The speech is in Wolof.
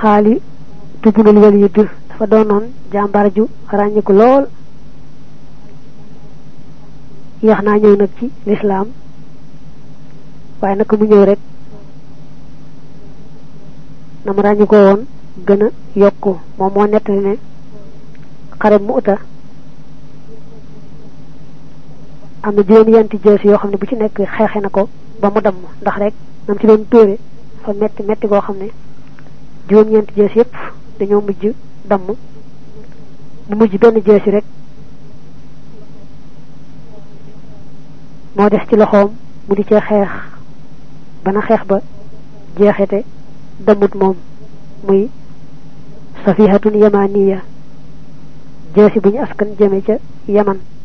xaali tubunul walid dafa doonoon jàmbaar ju ràññiku lool yax naa ñëw nag ci lislaam waaye naka mu ñëw rek na mu ràññi ko woon gën a yokku moom moo nettali ne xare mu uta am na juróom yenti jees yoo xam ne bu ci nekk xeexe na ko ba mu damm ndax rek nam ci doon tóore fa metti metti koo xam ne juróom ñeenti jees yépp dañoo mujj damm mu mujj benn jees yi rek moo des ci loxoom mu di cee xeex bana xeex ba jeexete dammut moom muy safihatun yamaniya jeesi bu ñu askan jëme ca yaman